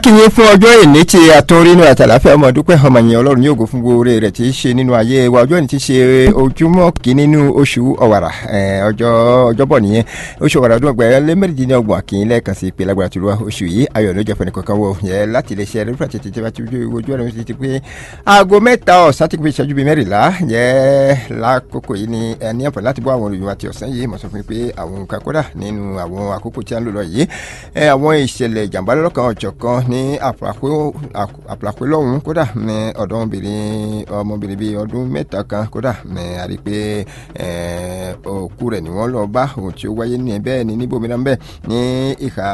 akínyìn fún ọjọ́ ìní tí àtúnrínú àtàláfẹ́ ọmọ dúpẹ́ ọmọ yẹn ọlọ́run yóò gò fún gbogbo rẹ̀ tí í ṣe nínú ayé wa ọjọ́ ìní tí í ṣe ojúmọ́ kìíní nínú oṣù ọ̀wàrà ọjọ́ ọjọ́bọ̀ nìyẹn oṣù ọ̀wàrà ọdún ọgbà ẹlẹ́ mẹ́rìndínlọ́gbọ̀n àkìyìn lẹ́ẹ̀kan sí ìpè lágbára tìlúwa oṣù yìí ayọ̀ ló jẹ́ fẹ́ni kankan wọ yẹ láti lè ṣe ẹ̀rí fún àtẹ̀tẹ̀ tí wọ́n ti ojú ẹ̀rọ ti pé aago mẹ́ta ọ̀sán ti pé ìṣẹ́jú bíi mẹ́rìnlá yẹ lákòókò yìí ni ẹni àǹfààní láti bọ́ àwọn olùyọ̀wá ti ọ̀sán yìí mo sọ fún mi pé àwọn nǹkan kódà nínú àwọn àkókò tí a ń lò lọ yìí àwọn ìṣẹ̀lẹ̀ ìjàmbá lọ́kàn ọ̀jọ̀kan ní àpàlàpé lọ́hùn kódà ní ọ̀dọ́mọbìnrin ọmọbìnrin bíi ọdún mẹ́ta kan kódà ní a rí pé òkú rẹ̀ ni wọ́n lọ bá ohun tí ó wáyé ní bẹ́ẹ̀ ni níbo mìíràn bẹ́ẹ̀ ní ìhà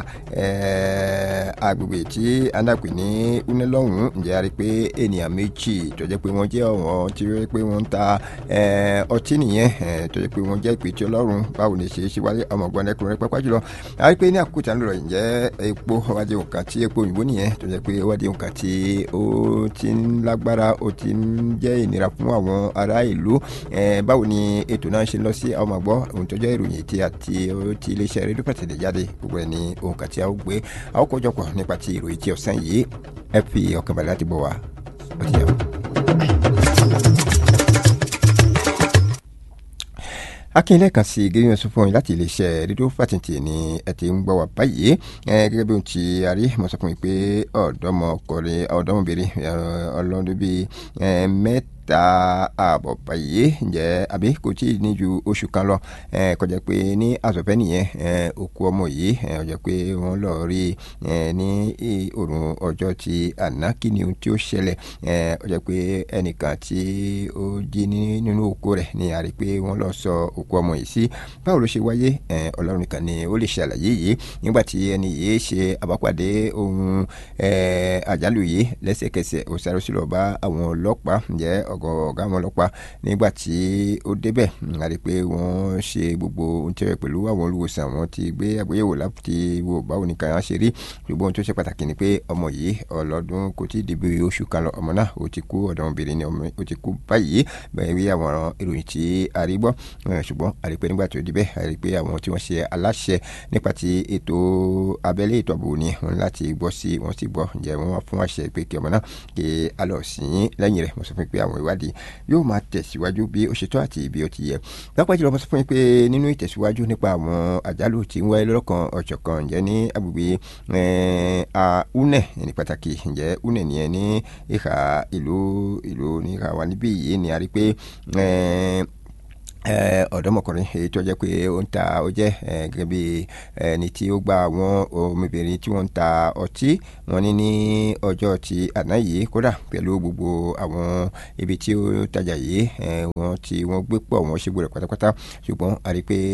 agbègbè tí andapè ní unelọ́hùn ǹjẹ́ a rí pé ènìyàn méjì tó jẹ́ pé wọ́n jẹ́ ọ̀wọ́n tí ó jẹ́ pé wọ́n ń ta ọtí nìyẹn tó jẹ́ pé wọ́n jẹ́ ìpè tí ọlọ́run báwo ni ṣe é ṣe wáyé ọmọọgbọ́n ẹkùnrin pápá jùlọ a rí pé ní àkókò tí a ń lọ ǹjẹ́ epo ọwádìí nǹkan tí epo òyìnbó nìyẹn tó jẹ́ pé ọwádìí nǹkan tí ó ti ń lágbára ó ti ń jẹ́ ìnira fún àwọn ará ìlú báwo ni ètò náà ṣe lọ sí àwọn àgbọ̀ ohun tó jẹ́ ìròyìn tí àti ti iléeṣẹ́ rédíò pàtẹ́lẹ̀ jáde gbogbo ẹ̀ ní ohun kan tí a ó gbé a ó kójọpọ̀ nípa ti ìròyìn tí ọ̀sán yìí ẹ fi ọkàn balẹ̀ láti bọ̀ wá ó ti yẹ. akínlẹ̀ kan sí gẹ́gẹ́ sọ fún yín láti iléeṣẹ́ rédíò fàtìntì ni ẹ ti ń gbọ́ wá báyìí gẹ́gẹ́ bí ohun tí a rí mo sọ fún yín pé ọ̀dọ́mọkùnrin ọ̀dọ́mọbìnrin ọlọ́dún bíi mẹ́ta ta ààbọ̀ báyìí ǹjẹ́ àbí kò tí ì ní ju oṣù kan lọ kọjá pé ní àsọ̀fẹ́ nìyẹn òkú ọmọ yìí ọjọ́ pé wọ́n lọ rí ní òrùn ọjọ́ ti àná kí ni ohun tí ó ṣẹlẹ̀ ọjọ́ pé ẹnìkan tí ó jí nínú òkú rẹ̀ ni a rí pé wọ́n lọ sọ òkú ọmọ yìí sí báwo ló ṣe wáyé ọlọ́run nìkan ni ó lè ṣàlàyé yìí nígbà tí ẹni yìí ṣe àbápàdé ohun àjálù yìí lẹ́sẹ̀kẹsẹ̀ ó sáré sí lọ bá àwọn ọlọ́pàá ǹjẹ́ ọgọ ọgá àwọn ọlọ́pàá nígbà tí ó débẹ̀ a rí i pé wọ́n ṣe gbogbo ohun tí ó yẹ pẹ̀lú àwọn olùwòsàn wọn ti gbé àgbéyẹ̀wò láti wo báwo ni kàn án ṣe rí ṣùgbọ́n ohun tó ṣe pàtàkì ni pé ọmọ yìí ọlọ́dún kò tí ì débi oṣù kan lọ ọmọ náà ó ti kú ọ̀dọ́mọbìnrin ni ó ti kú báyìí bẹ́ẹ̀ bí àwọn ìròyìn tí a rí gbọ́ ṣùgbọ́n a rí i pé nígbà tó débẹ̀ a rí i pé àwọn tí wọ́n ṣe aláṣẹ nípa ti ètò abẹ́lé ètò ààbò ni wọ́n láti gbọ́ sí wọ́n sì gbọ́ ǹjẹ́ wọ́n wá fún àṣẹ pé kí ọmọ náà kí a lọ sìn lẹ́yìn rẹ̀ mo sọ fún pé àwọn ìwádìí yóò máa tẹ̀síwájú bí ó ṣe tó àti bí ó ti yẹ. pápá jùlọ mo sọ fún yín pé nínú ìtẹ̀síwájú nípa àwọn àjálù tí ń wáyé lọ́kàn ọ̀jọ̀kan ǹjẹ́ ní agbègbè une ní pàtàkì ǹjẹ́ une nìyẹn ní ìhà ìlú ìlú ní ìhà wa níbí yìí ni a rí pé ọ̀dọ́mọkùnrin èyí tó jẹ́ pé ó ń ta ó jẹ́ gẹ́gẹ́ bí ẹni tí ó gba àwọn ọmọbìnrin tí wọ́n ń ta ọtí wọn ní ní ọjọ́ ti àná yìí kódà pẹ̀lú gbogbo àwọn ibi tí ó tajà yìí wọ́n ti wọ́n gbé pọ̀ wọ́n ṣe gbọ́dọ̀ pátápátá ṣùgbọ́n a rí i pé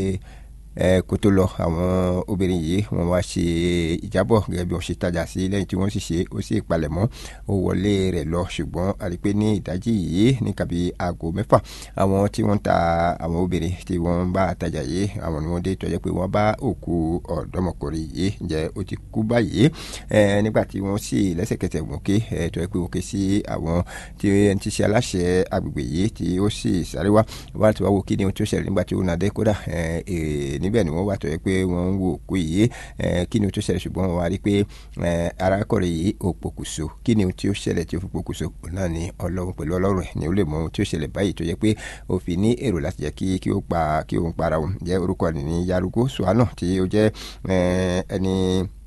kó tó lọ àwọn obìnrin yìí wọ́n wá ṣe ìjábọ̀ gẹ́gẹ́ bí wọ́n ṣe tajà sí lẹ́yìn tí wọ́n sì ṣe ó sì palẹ̀mọ́ ó wọlé rẹ̀ lọ ṣùgbọ́n a rí i pé ní ìdájí yìí ní kàbí aago mẹ́fà àwọn tí wọ́n ń ta àwọn obìnrin tí wọ́n bá tajà yìí àwọn ni wọ́n dé tọ́jú pé wọ́n bá òkú ọ̀dọ́mọkùnrin yìí ǹjẹ́ ó ti kú báyìí nígbà tí wọ́n sì lẹ́sẹ̀kẹsẹ̀ wọ́n ké tọ́jú pé wọ́n ké sí àwọn tí ẹni tí ṣe aláṣẹ agbègbè yìí tí ó sì sáré wá wá tí wọ́n wo kí ni ohun tí ó ṣẹlẹ̀ nígbà tí ó nàdé kódà níbẹ̀ ni wọ́n wà tó yẹ pé wọ́n ń wo òkú yìí kí ni o tó ṣẹlẹ̀ ṣùgbọ́n wọ́n wá rí pé arákùnrin yìí ó pokùnso kí ni o tí ó ṣẹlẹ̀ tí ó fi pokùnso náà ni ọlọ́run pẹ̀lú ọlọ́run ẹ̀ ni ó lè mọ ohun tí ó ṣẹlẹ̀ báyìí tó yẹ pé ó fi ní èrò láti jẹ́ kí kí ó pa kí òun para òun jẹ́ orúkọ ní ní yarugo suwana tí ó jẹ́ ẹni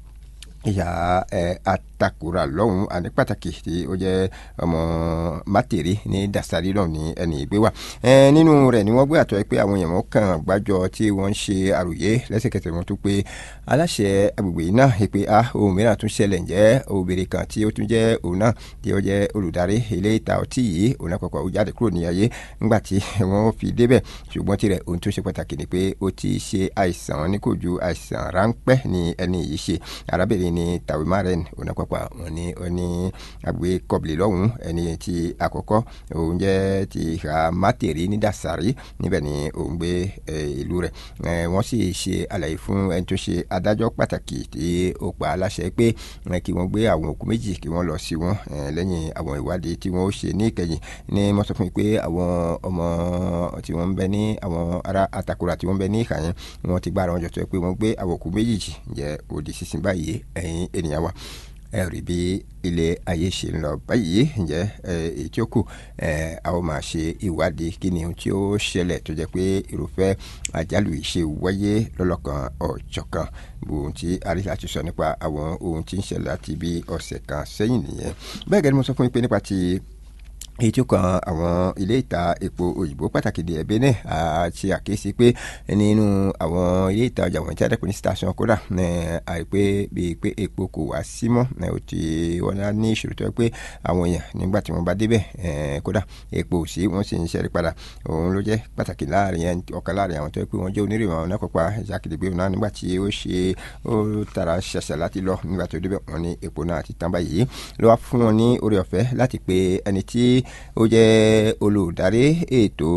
ìyá atakura lọ́hùn àní pàtàkì tí ó jẹ́ ọmọ mátèrè ní dasari náà ní ẹni ìgbé wa nínú rẹ̀ ni wọ́n gbé àtọ́ pé àwọn èèyàn kan gbájọ tí wọ́n ń ṣe àròyé lẹ́sẹ̀kẹsẹ̀ wọn tún pé aláṣẹ agbègbè yìí náà pé a ohun mìíràn tún ṣẹlẹ̀ ǹjẹ́ obìnrin kan tí ó tún jẹ́ òun náà tí ó jẹ́ olùdarí ilé ìta ọtí yìí òun náà pàpà ó jáde kúrò ní ayé ńgbà tí wọ́n fi débẹ̀ ṣùgbọ́n tirẹ̀ ohun tó ṣe pàtàkì ni pé ó ti ṣe àìsàn ní kò ju àìsàn ráńpẹ́ ni ẹni yìí ṣe arábìnrin ni tàwé maren òun náà pàpà wọn ní ẹni àgbẹ̀ kọ̀bìlì lọ́hùn ẹni tí àkọ́kọ́ òun jẹ́ ti ìhà mátèrè ní dasari níbẹ̀ ni òun gbé ìlú rẹ̀ wọ́n sì ṣe àlàyé fún ẹni tó ṣe adájọ́ pàtàkì tí ó pa aláṣẹ pé kí wọ́n gbé àwọn òkú méjì kí wọ́n lọ sí wọn lẹ́yìn àwọn ìwádìí tí wọ́n ó ṣe ní ìkẹyìn ní mo sọ fún mi pé àwọn ọmọ tí wọ́n ń bẹ ní àwọn ará àtàkùrà tí wọ́n ń bẹ ní ìkà yẹn wọ́n ti gbára wọn jọ tó yẹ pé wọ́n gbé àwọn òkú méjì jẹ́ òdì sísìn báyìí ẹ̀yin ènìyàn wa rí bí ilé ayé ṣe ń lọ báyìí ǹjẹ́ èyí tí ó kù a ó máa ṣe ìwádìí kí ni ohun tí ó ṣẹlẹ̀ tó jẹ́ pé irúfẹ́ àjálù yìí ṣe wáyé lọ́lọ́kan ọ̀jọ̀kan ohun tí a rí láti sọ nípa àwọn ohun tí ń ṣẹlẹ̀ láti bí ọ̀sẹ̀ kan sẹ́yìn nìyẹn bẹ́ẹ̀ gẹ́gẹ́ ni mo sọ fún yín pé nípa ti èyí tó kan àwọn ilé ìta epo òyìnbó pàtàkì di ẹbí náà àti àkíyèsí pé nínú àwọn ilé ìtajà wọ̀nyí tí a dẹ́kun ní station kódà àìpé bíi pé epo kò wá sí mọ́ ó ti wọ́n á ní ìṣòro tó yẹ pé àwọn èèyàn nígbà tí wọ́n bá débẹ̀ kódà epo ò sí wọ́n sì ń ṣẹ́rí padà òun ló jẹ́ pàtàkì láàrin ọ̀kan láàrin àwọn tó yẹ pé wọ́n jẹ́ onírìnà àwọn náà kópa ìjákèjì náà nígbà tí ó ṣe ó tara ṣàṣà láti lọ nígbà tó débẹ̀ wọ́n ní epo náà ti tán báyìí ló wá fún wọn ní oore ọ̀fẹ́ láti pe ẹni tí ó jẹ́ olùdarí ètò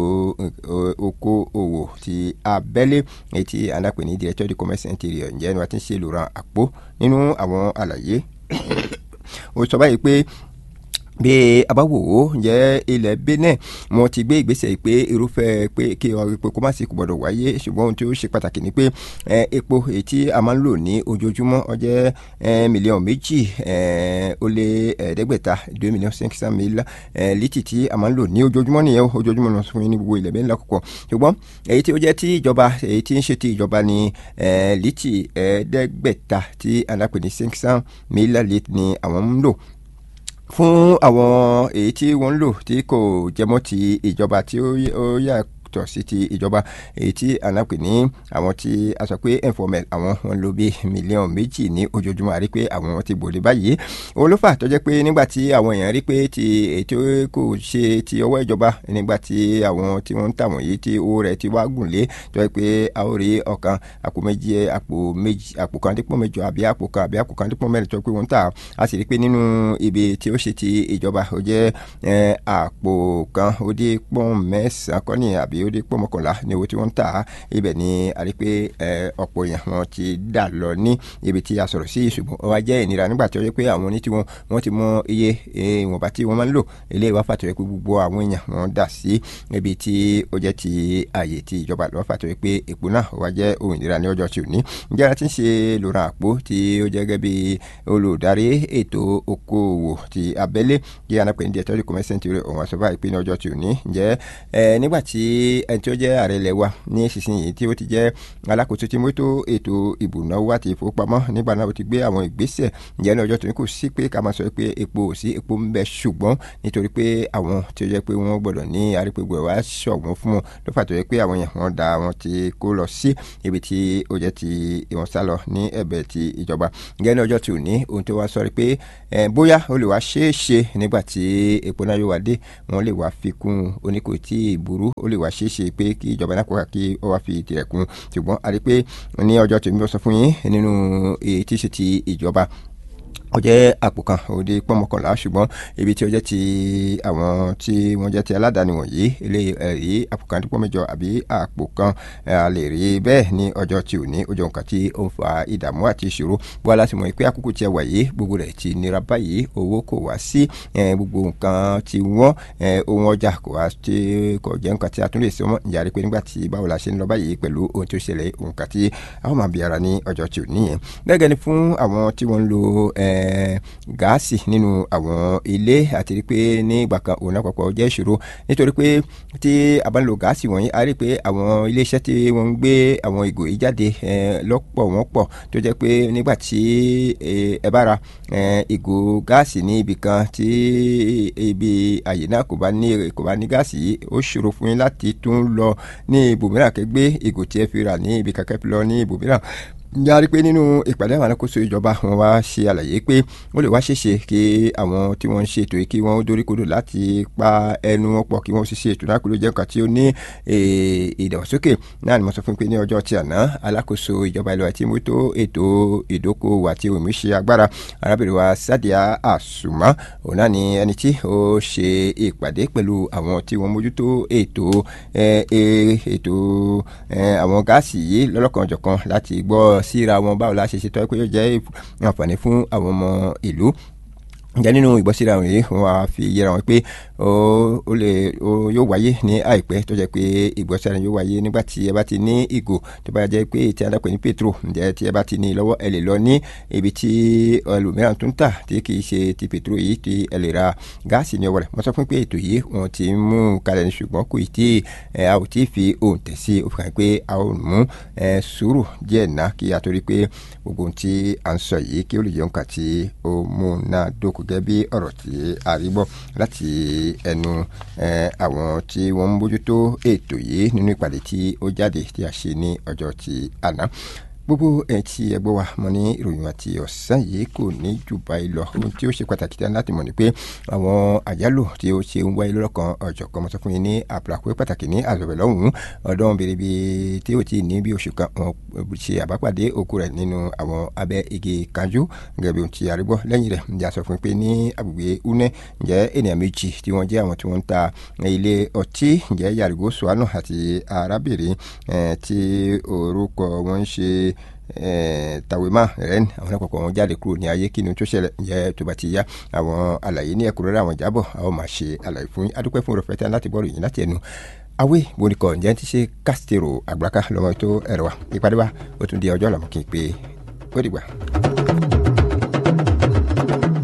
okòòwò ti abẹ́lé èyí tí alápè ní directeur du commerce intérieur ǹjẹ́ ni wọ́n ti ń ṣe lòrán àpò nínú àwọn àlàyé ó sọ báyìí pé bí a bá wò ó jẹ́ ilẹ̀ benin wọ́n ti gbé ìgbésẹ̀ pé irúfẹ́ pé kí epo kó má sì kò gbọ́dọ̀ wáyé ṣùgbọ́n ohun tí ó ṣe pàtàkì ni pé epo èyí tí a máa ń lò ní ojoojúmọ́ ó jẹ́ mílíọ̀nù méjì ó lé ẹ̀ẹ́dẹ́gbẹ̀ta deux millions cinq cent mille lítì tí a máa ń lò ní ojoojúmọ́ nìyẹn ojoojúmọ́ lọ fún yín ní gbogbo ilẹ̀ benin lákòókò ṣùgbọ́n èyí tí ó jẹ́ ti ìjọba èyí tí ń ṣe ti ìjọba ni lítì ẹ̀ẹ́dẹ́gbẹ̀ta tí alápè ní cinq cent mille litre ni àwọn ń lò fún àwọn èyí tí wọ́n ń lò tí kò jẹmọ́ ti ìjọba tí ó yà tọ̀ sí ti ìjọba èyí tí anápè ní àwọn tí a sọ pé informel àwọn wọn lò bí mílíọ̀nù méjì ní ojoojúmọ́ àrí pé àwọn ti gbòde báyìí òun ló fà tó jẹ́ pé nígbà tí àwọn èèyàn rí pé ti ètò kò ṣe ti ọwọ́ ìjọba nígbà tí àwọn tí wọ́n ń tà wọ̀nyí tí owó rẹ̀ ti wá gùn lé tó jẹ́ pé a ó rí ọ̀kan àpò méjì àpò méjì àpò kan dípò mẹ́jọ àbí àpò kan àbí àpò kan dípò mẹ́rin tó jẹ́ pé wọ́n ń tà á sì rí pé nínú ibi tí ó ṣe ti ìjọba ó jẹ́ àpò kan ó dé pọ́n mẹ́sàn-án kọ́ni àbí ó dé pọ́ mọ́kànlá ní owó tí wọ́n ń tà á ibẹ̀ ni a rí pé ọ̀pọ̀ èèyàn wọn ti dà lọ ní ibi tí a sọ̀rọ̀ sí ṣùgbọ́n ó wá jẹ́ ìnira nígbà tí ó yẹ pé àwọn oní tí wọ́n wọ́n ti mọ iye ìwọ̀nba tí wọ́n máa ń lò ilé ìwà fàtọ̀ yẹ pé gbogbo àwọn èèyàn wọn dà sí ibi tí ó jẹ́ ti ààyè ti ìjọba lọ́wọ́ fàtọ̀ yẹ pé epo náà ó wá jẹ́ ohun ìnira ní ọjọ́ tí ò ní ǹjẹ́ ara ti ń ṣe lòrán àpò tí ó jẹ́ gẹ́gẹ́ bí olùdarí ètò okòòwò ti abẹ́lé kí anápẹ́ ní diẹtọ́rì kọ́mẹ́sẹ̀ntì rẹ̀ òun àṣọ báyìí pé ní ọjọ́ tí ò ní ǹjẹ́ nígbà tí ẹni tí ó jẹ́ ààrẹ ilẹ̀ wa ní ìsinsìnyí tí ó ti jẹ́ alákòóso tí mójútó ètò ìbùnáwó àti ìfowópamọ́ nígbà náà ó ti gbé àwọn ìgbésẹ̀ ǹjẹ́ ní ọjọ́ tó ní kò sí pé ká máa sọ pé epo ò sí epo ń bẹ ṣùgbọ́n nítorí pé àwọn tí ó jẹ́ pé wọ́n gbọ́dọ̀ ní arípégbò ẹ̀ wá ṣọ̀gbọ́n fún wọn ló fà tó yẹ pé àwọn yẹn wọ́n da wọn ti kó lọ sí ibi tí ó jẹ́ ti ìwọ̀n sá lọ ní ẹ̀bẹ̀ ti ìjọba ǹjẹ́ ní ọjọ́ tí ò ní ohun tó wá sọ rí pé bóyá ó lè wá ṣeé ṣe nígbà tí epo náà yóò wá dé wọ́n lè wá fi kún oníkò tí ìburú ó lè wá ṣeé ṣe pé kí ìjọba náà kóka kí ó wá fi tirẹ̀ kún ṣùgbọ́n a rí i pé ní ọjọ́ tí mo sọ fún yín nínú èyí tí ṣe ti ìjọba ó jẹ́ àpò kan ó dé pọ́n mọ́kànlá ṣùgbọ́n ibi tí ó jẹ́ ti àwọn tí wọ́n jẹ́ ti aládàáni wọ̀nyí ilé ẹ̀rí àpò kan dípò mẹ́jọ àbí àpò kan a lè rí bẹ́ẹ̀ ní ọjọ́ tí ò ní ó jẹ́ nǹkan tí ó ń fa ìdààmú àti ìṣòro bó aláṣẹ mọ̀ pé àkókò tí ẹ wà yìí gbogbo rẹ̀ ti nira báyìí owó kò wá sí gbogbo nǹkan tí wọ́n ohun ọjà kò wá tí kò jẹ́ nǹkan tí a tún lè sọ mọ́ ìyá rí pé nígbà tí báwo la ṣe ń lọ báyìí pẹ̀lú ohun tó ṣẹlẹ̀ nǹkan tí a ó máa bí ara ní ọjọ́ tí ò ní yẹn gẹ́gẹ́ ni fún àwọn tí wọ́n ń lo gáàsì nínú àwọn ilé àti rí pé ní ìgbà kan òun náà pọ̀pọ̀ jẹ́ ìṣòro nítorí pé tí a bá ń lo gáàsì wọ̀nyí a rí pé àwọn iléeṣẹ́ tí wọ́n ń gbé àwọn ìgò yìí jáde lọ́pọ̀ wọ́n pọ̀ tó jẹ́ pé nígbà tí ẹ bá ra ìgò gáàsì ní ibì kan tí ibi àyè náà kò bá ní kò bá ní gáàsì yìí ó ṣòro fún yín láti tún lọ ní ibòmíràn kẹgbẹ́ ìgò tí ẹ fi rà ní ibi kankan lọ ní ibòmíràn yàrá pé nínú ìpàdé àwọn alákòóso ìjọba wọn wá ṣe àlàyé pé ó lè wá ṣeéṣe kí àwọn tí wọ́n ń ṣe ètò yìí kí wọ́n dórí kodò láti pa ẹnu wọn pọ̀ kí wọ́n sì ṣe ètò náà kó ló jẹ́ nǹkan tí ó ní ìdàgbàsókè náà ni mo sọ fún pé ní ọjọ́ tí àná alákòóso ìjọba ìlú àti mótó ètò ìdókòwò àti òmìṣe agbára arábìnrin wa Sadia Asuma òun náà ni ẹni tí ó ṣe ìpàdé pẹ̀lú àwọn tí wọ́n mójútó ètò ètò àwọn gáàsì yìí lọ́lọ́kanòjọ̀kan láti gbọ́ síra wọn báwo la ṣe ṣe tọ́ pé yóò jẹ́ àǹfààní fún àwọn ọmọ ìlú ǹjẹ́ nínú ìgbọ́síra wọn yìí wọ́n á fi yẹra wọn pé ó lè yóò wáyé ní àìpẹ́ tó jẹ́ pé ìgbọ́síra yóò wáyé nígbà tí ẹ bá ti ní ìgò tó bá jẹ́ pé tí a dápẹ́ ní petro ǹjẹ́ tí ẹ bá ti ní lọ́wọ́ ẹ lè lọ ní ibi tí ẹlòmíràn tún tà tí kì í ṣe ti petro yìí tí ẹ lè ra gáàsì ní ọwọ́ rẹ̀ mo sọ fún pé ètò yìí wọ́n ti mú kalẹ̀ ní ṣùgbọ́n kò tí a ò tí fi òǹtẹ̀ sí ó fi hàn pé a ò mú sùúrù díẹ̀ ná kí a torí pé gbogbo ohun tí à ń sọ yìí kí ó lè jẹun kà tí ó mú náà dókò gẹ́gẹ́ bí ọ̀rọ̀ tí a rí gbọ́ láti ẹnu àwọn tí wọ́n ń bójútó ètò yìí nínú ìpàdé tí ó jáde tí a ṣe ní ọjọ́ tí àná gbogbo ẹ̀ tí ẹ gbọ́ wa mo ní ìròyìn àti ọ̀sán yìí kò ní jù báyìí lọ ohun tí ó ṣe pàtàkì tán láti mọ̀ ni pé àwọn àjálù tí ó ṣe ń wáyé lọ́kàn ọ̀jọ̀kan mo sọ fún yín ní àpòlàpọ̀ pàtàkì ní àzọ̀bẹ̀ lọ́hùn-ún ọdún bèrèbè tí ó ti ní bí oṣù kan wọn ṣe àbápàdé òkú rẹ̀ nínú àwọn abẹ́ igi kanjú gẹ́gẹ́ bí ohun tí a rí gbọ́ lẹ́yìn rẹ̀ ǹjẹ́ a sọ fún pé ní agbègbè une ǹjẹ́ ènìyàn méjì tí wọ́n jẹ́ àwọn tí wọ́n ń ta ilé ọtí ǹjẹ́ yàrìgò suwano àti arábìnrin tí orúkọ wọn ń ṣe tàwémà rẹ́n àwọn àpapọ̀ wọn jáde kúrò ní ayé kí ni tó ṣẹlẹ̀ ǹjẹ́ tó bá ti yá àwọn àlàyé ní ẹ̀kúnrẹ́rẹ́ àwọn jábọ̀ àwọn máa ṣe àlàyé fún yín adúpẹ́ fún òròfẹ́ tán láti bọ́ọ̀lù yìí láti ẹnu awé bonikọ ǹjẹ́ ti ṣe kásítèrò àgbàká lọ́mọ tó ẹ̀rọ wa ìpàdé wa ó tún di ọjọ́ làmú kí n pé ó dìgbà.